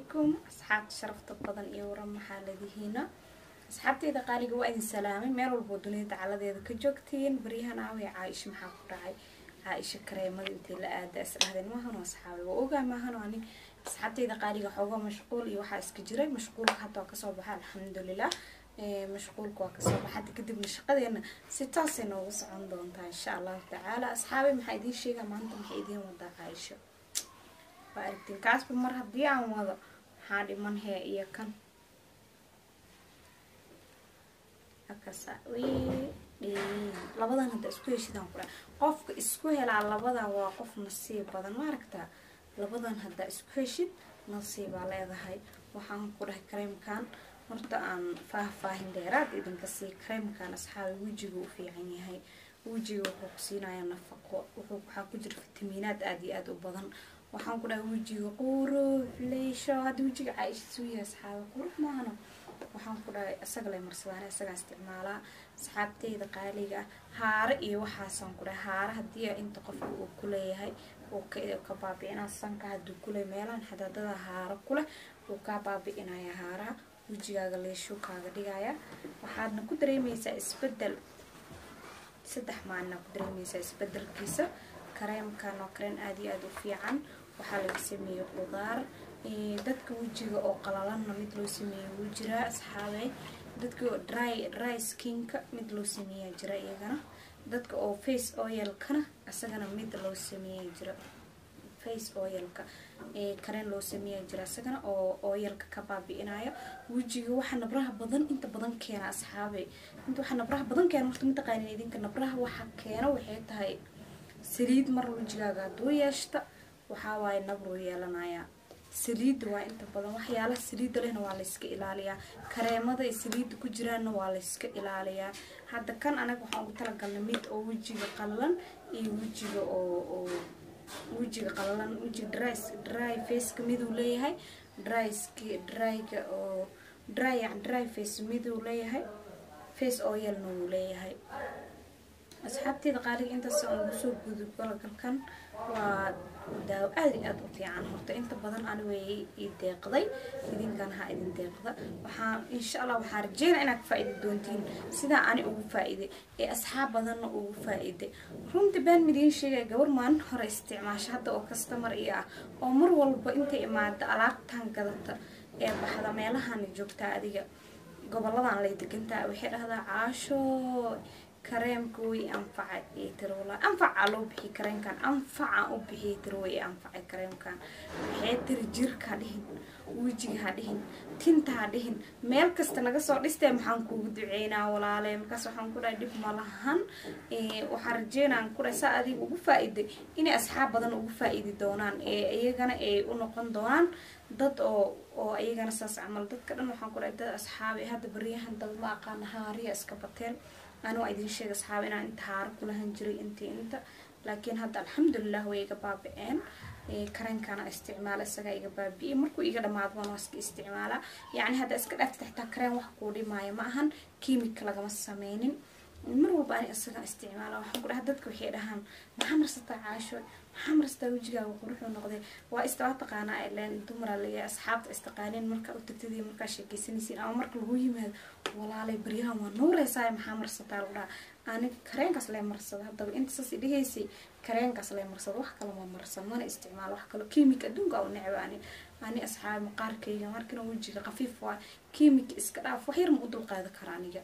calaykum asxaabta sharafta badan iyo waran maxaa ladihiina asxaabteyda qaaliga waa idin salaamay meel walboo dunida dacaladeeda ka joogtiin baryahan aaway caaisha maxaa ku dhacay caaisha kareemada intay la aada is dhahdeen maahano asxaabi waa ogaa maahano ani asxaabteyda qaaliga xoogaa mashquul iyo waxaa iska jiray mashquulka hadda waa kasoo baxa alxamdulilah mashquulka waa kasoo baxa hadda kadibna shaqadeena si toosay noogu socon doontaa insha allahu tacaala asxaabi maxaa idiin sheegaa maanta maxay idiin wadaa caaisho waa aragtiin kaasba mar haddii aan wado maxaa dhiman hee iyo kan akasa labadan hadda isku heshidaan ku dhahay qofka isku helaa labadan waa qof nasiib badan ma aragtaa labadan haddaa isku heshid nasiibaa leedahay waxaan ku dhahay kareemkan horta aan faahfaahin dheeraad idinka sii kareemkan asxaabi wejiga u fiican yahay wejiga wuxuu ku siinayaa nafaqo wuxuu waxaa ku jira fitamiinaad aada iyo aada u badan waxaan ku dhahay wejiga qurux leysho hadda wejiga caaisha suu yahay asxaabi qurux maahano waxaan ku dhahay isaga lay marsadaan isagaa isticmaalaa asxaabteyda qaaliga ah haare iyo waxaasaan ku dhahay haare haddii inta qofka uu ku leeyahay uu ka baabi'inaa sanka hadduu kuleeyahay meelahan xadaadada haaro kuleh uu kaa baabi'inaya haaraha wejigaaga leeshuu kaaga dhigaya waxaadna ku dareemaysaa isbedel saddex maalina ku dareemaysaa isbedelkiisa kareemkan oo kareen aada iyo aada u fiican waxaa laga sameeyey qudaar dadka wejiga oo qalalanna mid loo sameeyey wuu jiraa asxaabey dadka dry dry skinka mid loo sameeyaa jira iyagana dadka oo face oilkana isagana mid loo sameeyaa jira face oilka kareen loo sameeyaa jira isagana oo oilka ka baabi'inayo wejiga waxa nabraha badan inta badan keena asxaabey inta waxa nabraha badan keena horta mataqaanin idinka nabraha waxa keena waxay tahay saliid mar wejigaaga hadduu yeeshta waxaa waaye nabruu yeelanayaa saliidda waa inta badan waxyaalaha saliidda lehna waa layska ilaaliyaa kareemada ay saliidda ku jiraanna waa layska ilaaliyaa hadda kan anaga waxaan ugu talagalnay mid oo wejiga qalalan iyo wejiga oo oo wejiga qalalan wejiga dry dry faceka miduu leeyahay dryski dryga oo dry yani dry face miduu leeyahay face oilna wuu leeyahay asxaabteeda qaaliga intaas aan ugu soo gudub galagalkan waa daawo aada iyo aada u fiican horta inta badan ani way ii deeqday idinkan ha idin deeqda waxaa insha allah waxaa rajeynaa inaad ka faa-idi doontiin sidaa ani ugu faa-iday ee asxaab badanna ugu faa-iday runtii baan midiin sheegaya gabar maalin hore isticmaasho hadda oo kastamar iyo ah oo mar walba intay imaada alaabtan gadata ee baxda meelahan joogtaa adiga goboladan lay degantaa waxay dhahdaa caasho kareemka way anfacay ee tirwala anfaca loo bixiyay kareemkan anfaca u bixiyay tiro way anfacay kareemkan waxay tiri jirka ha dhihin wejiga ha dhihin tinta ha dhihin meel kasta naga soo dhistee maxaan kuugu duceynaa walaale markaas waxaan ku dhahay dhib ma lahan waxaan rajeynaan ku dhahay saa adiga ugu faa-iday inay asxaab badan ugu faa-idi doonaan ee iyagana ay u noqon doonaan dad oo oo iyagana saas camal dadka dhan waxaan ku dhahay dad asxaabi hadda baryahan dad la aqaana haariya iska bateen ani waa idin sheega asxaaba inaan inta haaro kulahan jiray intii inta laakiin hadda alxamdulilah way iga baabi-een kareenkana isticmaala isagaa iga baabi-iyey markuu iga dhamaado waan waa iska isticmaalaa yacni hadda iska dhaafta xitaa kareen wax kuu dhimaayo ma ahan kiimika lagama sameynin mar walba ani isagaa isticmaala waxaan ku dhaha dadka waxay dhahaan maxaa marsataa caasho maxaa marsataa wejigaaga quruxuu noqday waa istawaa taqaanaa ileen dumara laga asxaabta istaqaaneen markaa u tagtadii markaa sheekeysanaysiin ama marka lagu yimaado walaalay baryahan waa nuureysaa maxaa marsataa lagu dhaha aniga kareenkaas lee marsada haddaba inta saas idhahaysay kareenkaas lee marsada wax kale ma marsan mana isticmaalo wax kale kiimika adduunka u necba ani ani asxaabi maqaarkayga markina wejiga khafiif waa kiimika iska dhaaf wax yar ma u dulqaada kara aniga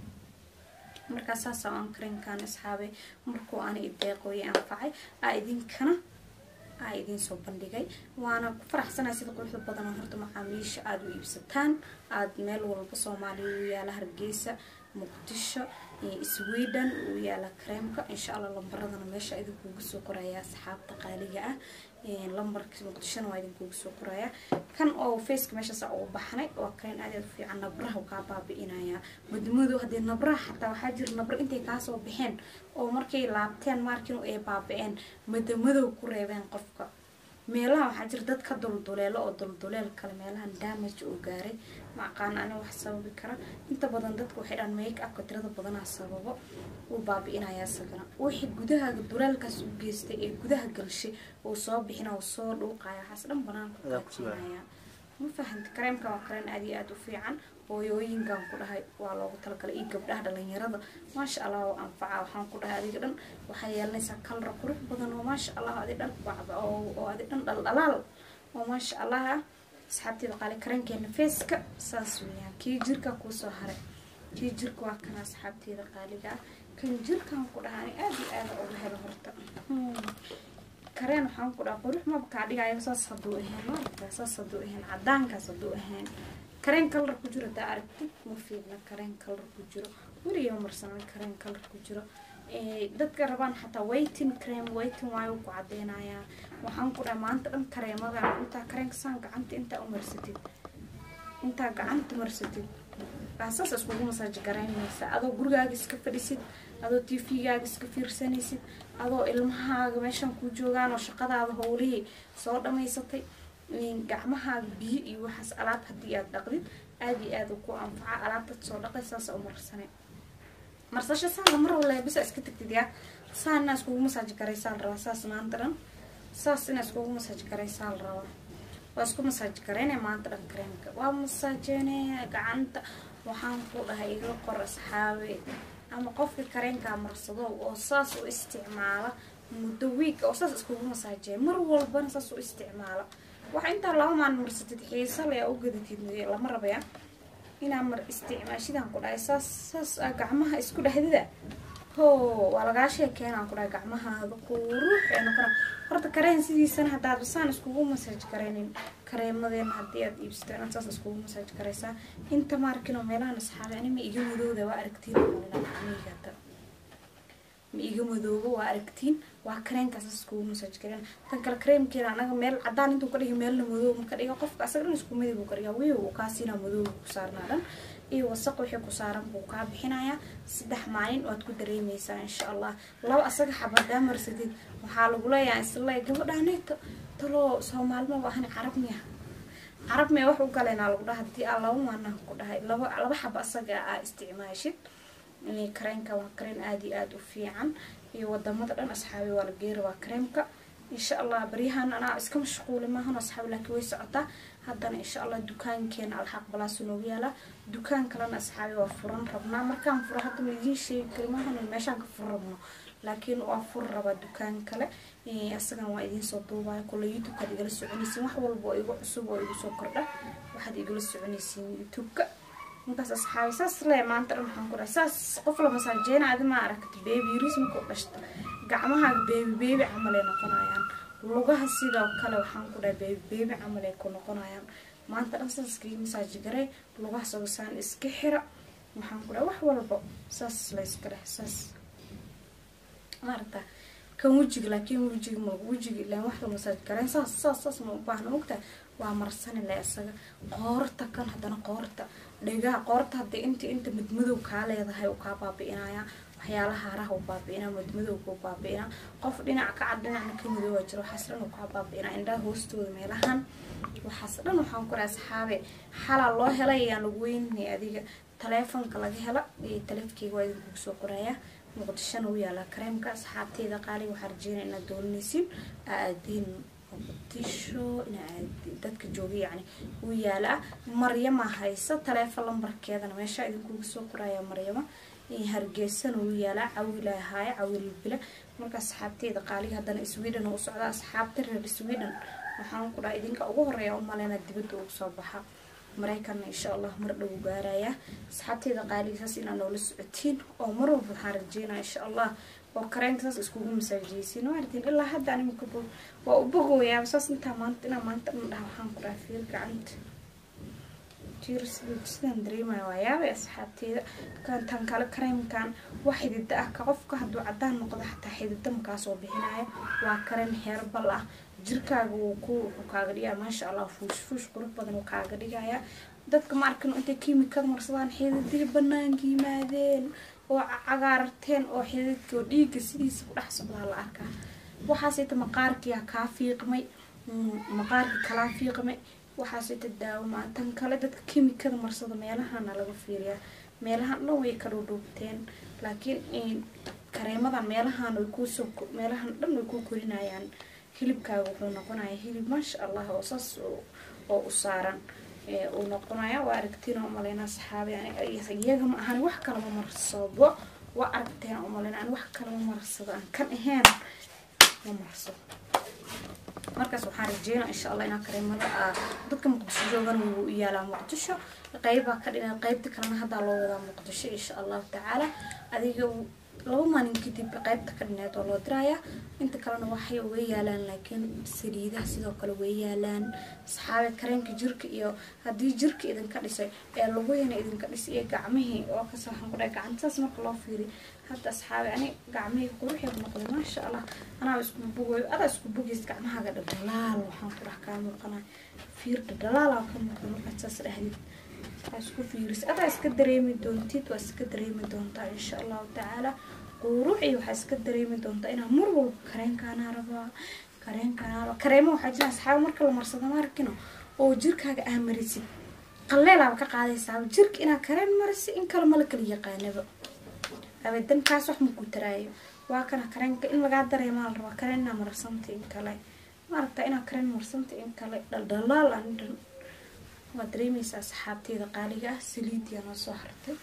markaa saasa aan kareenkan asxaabay markuu ani ideeqooye anfacay aa idinkana aa idiin soo bandhigay waana ku faraxsanay sida quruxda badan horta macaamiisha aada u iibsataan aada meel walba soomaaliya u yaala hargeysa muqdisho sweden uu yaala kareemka insha allah lambaradana meesha idinkuuga soo qoraya asxaabta qaaliga ah lambarka muqdishona waa idinkuuga soo qoraya kan oo faceka meeshaasa ugu baxnay waa kareen aad aad u fiican nabraha kaa baabi-inaya madmado haddii nabraha xataa waxaa jira nabro intay kaasoo baxeen oo markay laabteen maarkinu ay baabi-een madamadow ku reebeen qofka meelaha waxaa jira dad ka dulduleelo oo dulduleel kale meelahan damage uu gaaray ma aqaan ani wax sababi kara inta badan dadka waxay dhaan make upka tirada badanaa sababo uu baabi-inaya isagana wixii gudahaaga duleelkaas u geystay ee gudaha galshay uu soo bixina uu soo dhuuqaya waxaas dhan banaanka kaajinaya ma fahamta kareemka waa kareen aad iyo aada u fiican hooyooyinkan ku dhahay waa loogu talagalay iyo gabdhaha dhalinyarada maasha allah oo anfaca waxaan ku dhahay adiga dhan waxaa yeelanaysaa kalara qurux badan oo maasha allah adi dhan oo adi dhan dhaldhalaal oo maasha allah ah asxaabteeda qaali kareenkeena feeska saas weeyaan kii jirka kuusoo haray kii jirka waa kana asxaabteeda qaaliga ah kan jirkan ku dhaha ani aada iyo aada uga helo horta kareen waxaan ku dhaha qurux maba kaa dhigayo saas hadduu ahayn maaragtaa saas hadduu ahayn cadaankaas hadduu ahayn kareen kalar ku jiro hadaa aragtid ma fiidna kareen kalar ku jiro weligaa marsanan kareen kalar ku jiro dadka rabaan xataa waiting cream waiting waayo ku cadeynayaa waxaan ku dhaha maanta dhan kareemadan intaa kareenka saan gacanta intaa u marsatid intaa gacanta marsatid saas iskugu masaaji garaynaysa adoo gurigaaga iska fadhisid adoo tvgaaga iska fiirsanaysid adoo ilmahaaga meeshan ku joogaan oo shaqadaada howlihii soo dhamaysatay gacmahaaga biyo iyo waxaas alaab haddii aad dhaqdid aada iyo aada ku anfaca alaabtad soo dhaqay saasa u marsane marsasho saala mar wala bisa iska tagtid yaa saa inaa iskugu masaaji garaysaa la rabaa saas maanta dhan saas inaa iskugu masaaji garaysaa la rabaa waa isku masaaji gareyne maanta dhan kareemka waa masaajeene gacanta waxaan ku dhahay iga qor asxaabe ama qofka kareenkaa marsado oo saas u isticmaala muddo wiig oo saas iskugu masaajeeya mar walbana saas u isticmaala waxa intaa laba maalin marsatid xiisa le aa u gadatid lama rabaya inaa mar isticmaashidaan ku dhahay saas saas aa gacmaha isku dhahdida ho waa lagaa sheekeenaan ku dhahay gacmahaada qurux ee noqona horta kareen sidiisana haddaad basaan iskugu masaaj garaynin kareemadeena haddii aad iibsato inaad saas iskugu masaaj garaysaa inta maarkino meelahan asxaabe ani ma iga madowda waa aragtiin gacmihigata ma iga madoobo waa aragtiin waa kareenkaas iskugu masaaj gareen tan kale kareemkeena anaga meel cadaan intuu ka dhiga meelna madoob ma ka dhiga qofka asaga dhan isku midib uu ka dhiga wiiw kaasina madoob ku saarnaa dhan iyo wasaq wixii ku saaran buu kaa bixinayaa saddex maalin waad ku dareemeysaa insha allah laba asaga xabadaa marsatid waxaa lagu leeyahay isle gabadhaaneyto taloo soomaalima waahan carab miya carab miya wax u galeynaa lagu dhaha hadii aa laba maanaan ku dhahay laba laba xaba asaga aa isticmaashid kareenka waa kareen aada iyo aada u fiican iyo wadamada dhan asxaabi waa la geera waa kareemka insha allah baryahan anaa iska mashquuli maahan asxaabi laakiin way socotaa haddana insha allah dukaankeena alxaq balaasu noogu yaalaa dukaan kalena asxaabi waa furan rabnaa markaan furo hadda ma idiin sheegi kari maahan meeshaan ka fur rabno laakiin waa fur rabaa dukaan kale asagan waa idiin soo duubaya kule youtube-kaad igala soconaysiin wax walba oo igu cusub oo igu soo kordha waxaad igala soconaysiin youtube-ka markaas asxaabi saas le maanta dhan waxaan ku dhahay saas qof la masaajeena adi ma aragta beebi yariis markuu dhashta gacmahaaga beebi beebi camalay noqonayaan lugaha sidoo kale waxaan ku dhahay beebi beebi camalay ku noqonayaan maanta dhan saas iskaga masaaji garay lugaha sogasaan iska xira waxaan ku dhahay wax walba saas la iska dheh saas maaragta kan wejiga laakiin wejiga ma wejiga ilaan wax la masaaj garayn saas saas saas ma u baahna ogtahay waa marsani le isaga qoorta kan haddana qoorta dhegaha qoorta haddii inta inta madmadow kaa leedahay uu kaa baabi'inaya waxyaalaha haraha u baabi'inaa madmadowga u baabi'inaa qof dhinac ka cad dhinacna ka madooba jiro waxaas dhan uu kaa baabi'inaa indhaha hoostooda meelahan waxaas dhan waxaan ku dhahay asxaabe xalaa loo helay ayaan lagu weynay adiga taleefonka laga hela iyo taleefkeyga waa idinkugu soo qorayaa muqdishona u yaalaa kareemka asxaabteeda qaaliga waxaa rajeynaya inaad doolanaysiin aadiin muqdisho dadka jooga yacni u yaalaa maryama haysa taleefon lambarkeedana meesha idinkuga soo qoraya maryama hargeysana u yaalaa cawila ahaaye cawil bila marka asxaabteeda qaaliga haddana sweden u socda asxaabta reer sweden waxaan ku dhaha idinka ugu horeeya umaleyna dibadda ugu soo baxa maraykanna insha allah mar dhow gaarayaa asxaabteeda qaaliga saas inaa noola socotiin oo mar walba waxaan rajeynaya insha allah oo kareenka saas iskugu masaajiyeysiin waartiin ilaa hadda animka bog waa u bogooyaa saas intaa maanta inaa maanta dhan dhaha waxaan ku dhaha fiir gacanta jir sidaan dareemaya waa yaabay asxaabteeda kantan kale kareemkan wax xidida ah ka qofka hadduu cadaan noqdo xataa xidida makaa soo bixinaya waa kareen heerbal ah jirkaaga wuu ku wuxuu kaaga dhigaya maasha allah fuush fuush qurux badan wuu kaaga dhigaya dadka ma arkin intay kiimikada marsadaan xididii banaanka yimaadeen oo cagaarteen oo xididka oo dhiigga sidiisa ku dhex socdaa la arkaa waxaasita maqaarkiyaa kaa fiiqmay maqaarka kalaa fiiqmay waxaasita daawamaa tan kale dadka kiimikada marsada meelahana laga fiiriyaa meelahan dhan way ka dhudhuubteen laakiin kareemadan meelahan way kuusoo meelahan dhan way kuu korinayaan hilibkaaga wuxuu noqonaya hilib maasha allah oo saas oo u saaran uu noqonaya waa aragtiin oo umaleynaa saxaabi iyaga ma ahan wax kalama marsado waa aragteen umaleyna aan wax kalama marsado aan kan ahayn ma marsado markaas waxaan rajeynaa insha allah inaa kareemada dadka muqdisho joogan wuu yaalaa muqdisho qeybaa ka dhina qeybta kalena haddaa loo wadaa muqdisho insha allahu tacaala adiga laba maalin kadib qeybta ka dhineed oo loo dirayaa inta kalena waxay uga yaalaan laakiin saliidaha sidoo kale way yaalaan saxaabe kareenka jirka iyo haddii jirka idinka dhisay ee lugahina idinka dhisay iyo gacmihii oo kasa waxaan ku dhahay gacantaas marka loo fiiriy hadda asxaabe ani gacmihii quruxeed noqday maasha allah anaa isku bugoy adaa isku bugays gacmahaaga dhadhalaal waxaan ku dhax kaa muuqanaa fiir dhadhalaalaa ka muuqda markaad saas dhahdid waa isku fiiris adaa iska dareemi doontid waa iska dareemi doontaa insha allahu tacaala quruuci waxaa iska dareemi doontaa inaa mar walba kareenkaanaa rabaa kareenkaanaa rabaa kareemo waxaa jira asxaaba marka la marsado maarkino oo jirkaaga aa marisid qalleelaaba ka qaadaysaaba jirka inaa kareen marisi in kale mala kala yaqaanaba abadan kaas wax maku taraayo waa kana kareenka in lagaa dareemaa la rabaa kareen inaa marsanta in kale maaragtaa inaa kareen marsanta in kale dhaldhalaal aan dhan waad dareemaysaa saxaabteeda qaaliga ah saliidiyaa noo soo hartay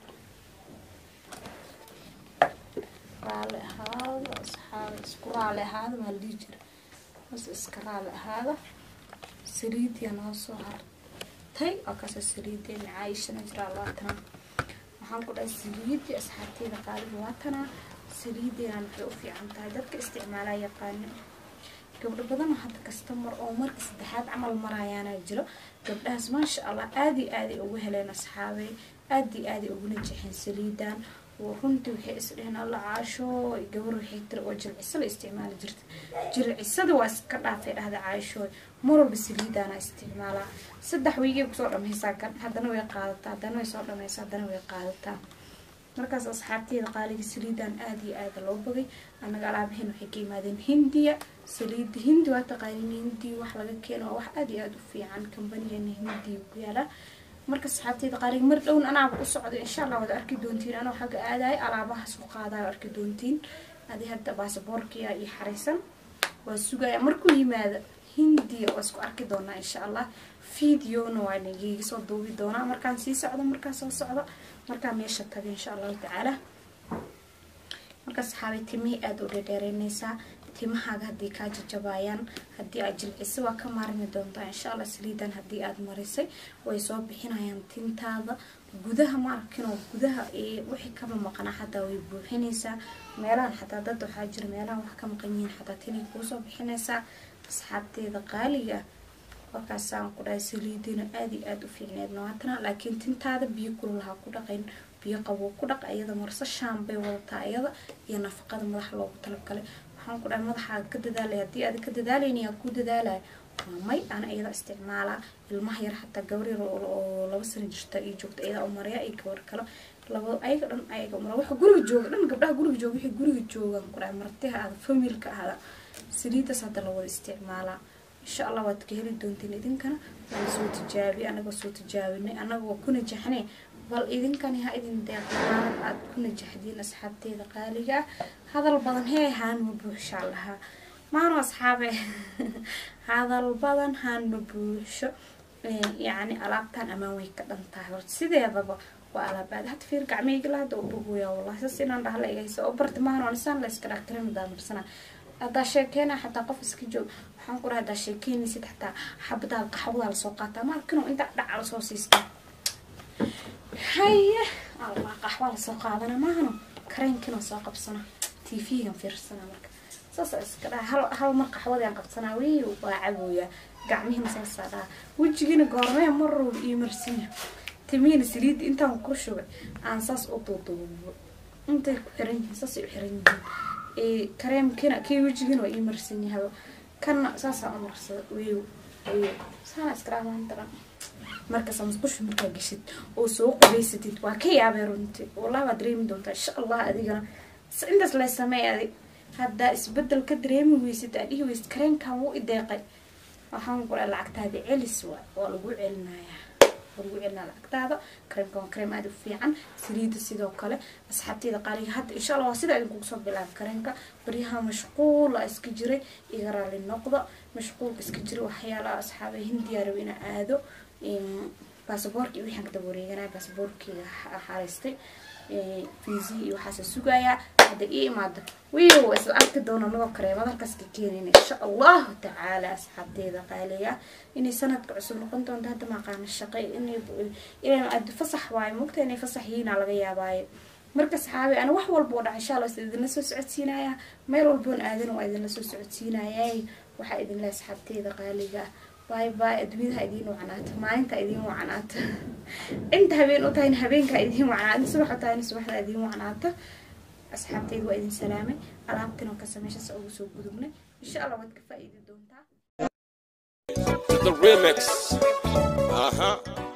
raali ahaada asxaaba isku raali ahaada maa la dhihi jira bas iska raali ahaada saliidiyaa noo soo hartay oo kaasa saliidii macaayishana jiraa labaatana waxaan ku dhahay saliidii asxaabteeda qaaliga waatanaa saliideena waxay u fiican tahay dadka isticmaalaa yaqaana gabdho badan hadda kastamar oo marka saddexaad camal maraayaana jiro gabdhahaas maasha allah aada iyo aaday ugu heleen asxaabey aada iyo aaday uguna jexeen saliidan runtii waxay isdheheen alla caasho gabar waxay tiri oo jilciso la isticmaali jirta jilcisada waa iska dhaafay dhahda caashooy mar walba saliidaana isticmaalaa saddex weygay kusoo dhameysaa kan haddana way qaadataa haddana way soo dhameysaa haddana way qaadataa markaas asxaabteeda qaaliga saliidan aada iyo aada loo bagay annaga alaabaheen waxay ka yimaadeen hindiya saliida hindi waa taqaanin hindi wax laga keeno waa wax aada iyo aada u fiican kambanigana hindiya ku yaalaa marka asxaabteeda qaaliga mar dhown anaaba u socday insha allah waad arki doontiin anoo xagga aadayo alaabahaas u qaadayo arki doontiin adi hadda baasaboorkiya iyo xaraysan waa sugaya markuu yimaado hindiya waa isku arki doonaa insha allah videona waa nagiga soo duubi doonaa markaan sii socdo markaan soo socdo markaa meesha taga insha allahu tacaala marka saxaabay timihii aada u dhadheereynaysaa timahaaga haddii kaa jajabaayaan haddii aad jilciso waa ka maarmi doontaa insha allah saliidan haddii aada marisay way soo bixinayaan tintaada gudaha ma arkinoo gudaha wixii kaba maqnaa xataa way buuxinaysaa meelahan xataa dad waxaa jira meelahan wax ka maqan yihiin xataa tinay kuusoo bixinaysaa asxaabteeda qaaliga markaasaan ku dhahay saliidina aada iyo aada u fiicneed nawaatana laakiin tintaada biyo kululaha ku dhaqayn biyo qaboo ku dhaq iyada marso shaan bay wadataa iyada iyo nafaqada madaxa loogu talagalay waxaan ku dhahay madaxaaga ka dadaalaya haddii aada ka dadaalaynayaa ku dadaalaya waa may ana iyada isticmaalaa ilmaha yar xataa gabar yar oo laba sano jirta iyo joogta iyada u maraya iyo gabar kale laba ayaga dhan ayaga umara waxa guriga jooga dhan gabdhaha guriga jooga wixii guriga joogaan ku dhahay martiha aada familka ahda saliidaas hadda la wada isticmaalaa insha allah waad ka heli doontiin idinkana waa soo tijaabi anagoo soo tijaabinay anaga waa ku najaxnay bal idinkani ha idin deeqaan aada ku najaxdiin asxaabteeda qaaliga ah hadal badan hee haan ma buuxshaa lahaa maano asxaabe hadal badan haan ma buuxsho yacni alaabtan amaan way ka dhan tahay horta sideedaba waa alaab aad hadda fiir gacmeyga la hadda u bogoyaa wallahi saas inaan dhaha la igaysa oo barti maano anisaan la iska dhaktirin daamarsana haddaa sheekeena xataa qof iska joog waxaan ku dhaha haddaa sheekeynaysid xataa xabadaal qaxwadaa lasoo qaataa maarkino inta dhaca lasoo siista haye allah qaxwaa lasoo qaadana maahano kareenkiina soo qabsana tv-gan fiirsana marka saasa iska dhaha hal hal mar qaxwadaan qabsanaa wey waa cabooyaa gacmihina saasaa dhaha wejigiina goormee marow iyo marsinya timihiina saliidda intaan ku shugay aan saas u duuduubo intay ku xiran yihiin saasay u xiran yihiin kareemkina kii wejigiina waa ii marsan yahaba kana saasaa u marsada weyo weyo saana iska dhamaan daran markaas musqushu markaa geshid oo soo qubaysatid waa ka yaabay runtii wallahi waa dareemi doontaa insha allah adigana intaas lay sameey adig haddaa isbedel ka dareemi weysid aa dhihi weysid kareenkan wuu ideeqay waxaan kula lacagtaadi celis waa waa lagu celinayaa lagu celinaa lacagtaada kareemka waa kareem aada u fiican saliida sidoo kale asxaabteyda qaaliga hadda insha allah waa sida idinkugu soo bilaabi kareemka baryaha mashquula iska jiray iga raali noqda mashquulka iska jiray waxyaalaha asxaabay hindiya rabo inaa aado baasaboorkii wixaan ka daba wareeganaya baasaboorkeyga xareystay fiisihi iyo waxaasa sugayaa hadda ii imaado wiiw isla arki doona nagoo kareemad halkaas ka keenayna insha allahu tacaala asxaabteeda qaaliga inay sanadka cusub noqon doonto hadda maqaana shaqay inay fasax waayo mogta inay fasax yihiina laga yaabaayo marka saxaabi ana wax walba oo dhaca insha allah is idinla soo socodsiinaya meel walboon aadan waa idinla soo socodsiinayay waxaa idin leh asxaabteeda qaaliga باي باي أدوينها إدين وعنات ما أنت إدين وعنات أنت هبين أطاين هبين كإدين وعنات صبح أطاين صبح إدين وعنات أصحابتي وإدين سلامة ألعبتنا وكسميش أسأل سوق بدمنا إن شاء الله وتكفى إيدي دونتا The remix. Uh huh.